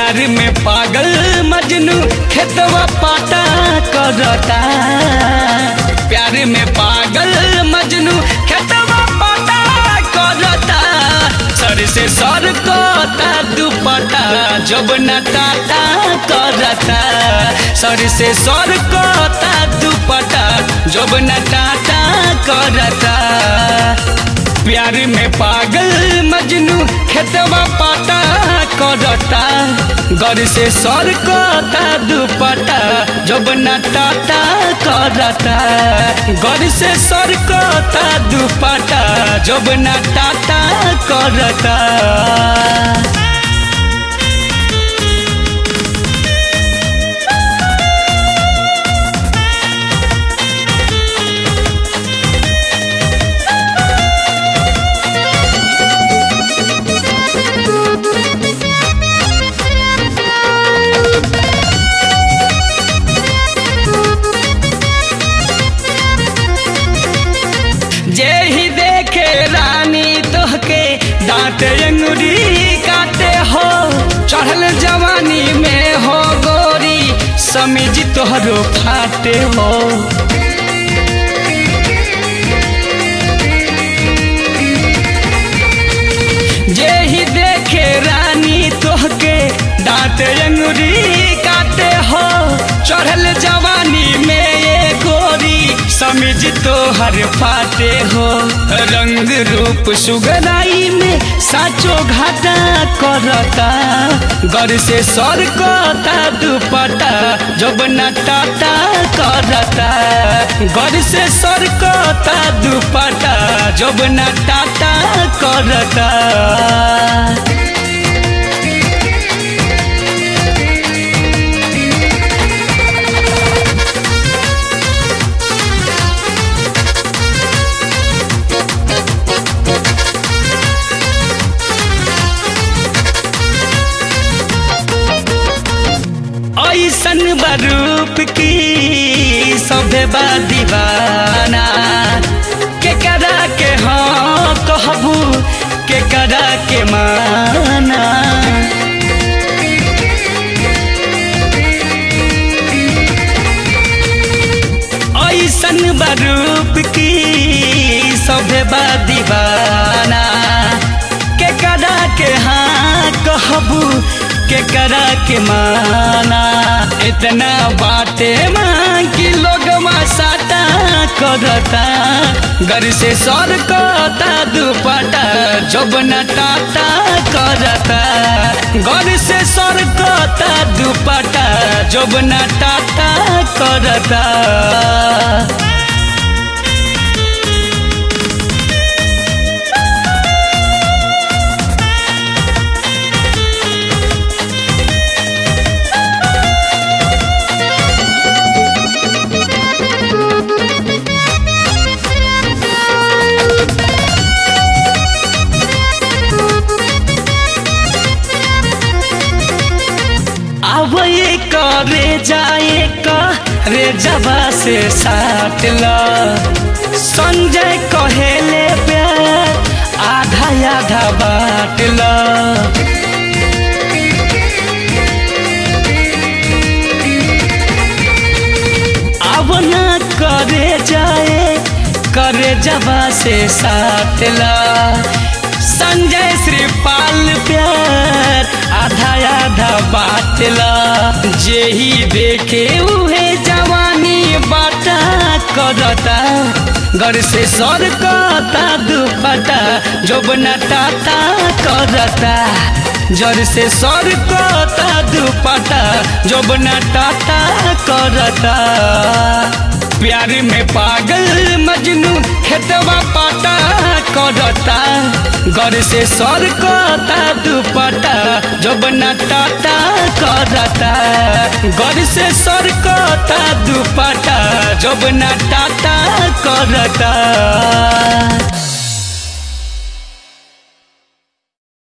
प्यार में पागल मजनू खेतवा पाटा करता प्यार में पागल मजनू खेतवा पाटा करता सर से सर कोता दुपटा जब न टाटा करता सर से सर कोता दुपटा जब न टाटा करता प्यार में पागल मजनू खेतवा पाटा करता घर से सर कोता दुपटा जब न टाटा करता घर से सर कोता दुपटा जब न टाटा करता जे ही देखे रानी तोहके दांत अंगुरी काटे हो चढ़ल जवानी में हो गोरी समिज तोहरो फाटे हो जे ही देखे रानी तोहके दांत अंगुरी काटे हो चढ़ल जवानी में ये गोरी समिज तो हर फाटे हो रंग रूप सुगराई में साचो घाटा करता घर से सर कोता दुपटा जब न टाटा करता घर से सर कोता दुपटा जब न टाटा करता ऐसन बरूप की सभे बा दीवाना के करा के हाँ कहबू के करा के माना ऐसन बरूप की सभे बा दीवाना के करा के हाँ कहबू के करा के माना इतना बाटे माँ की लोग साटा करता घर से सर कोता दुपटा जब न टाटा करता घर से सर कोता दुपटा जब न टाटा करता अब ये करे जाए का रे जबा से साट ला संजय कहेले प्यार आधा आधा बाट ला अब ना करे जाए करे जबा से साट ला संजय श्रीपाल प्यार आधा आधा बाटला जे ही देखे उहे जवानी बाटा करता घर से सर कोता दुपटा जब न टाटा करता जर से सर कोता दुपटा जब न टाटा करता प्यार में पागल मजनू खेतवा पाटा करता घर से सर कोता दुपटा जब न टाटा करता घर से सर कोता दुपटा जब न टाटा करता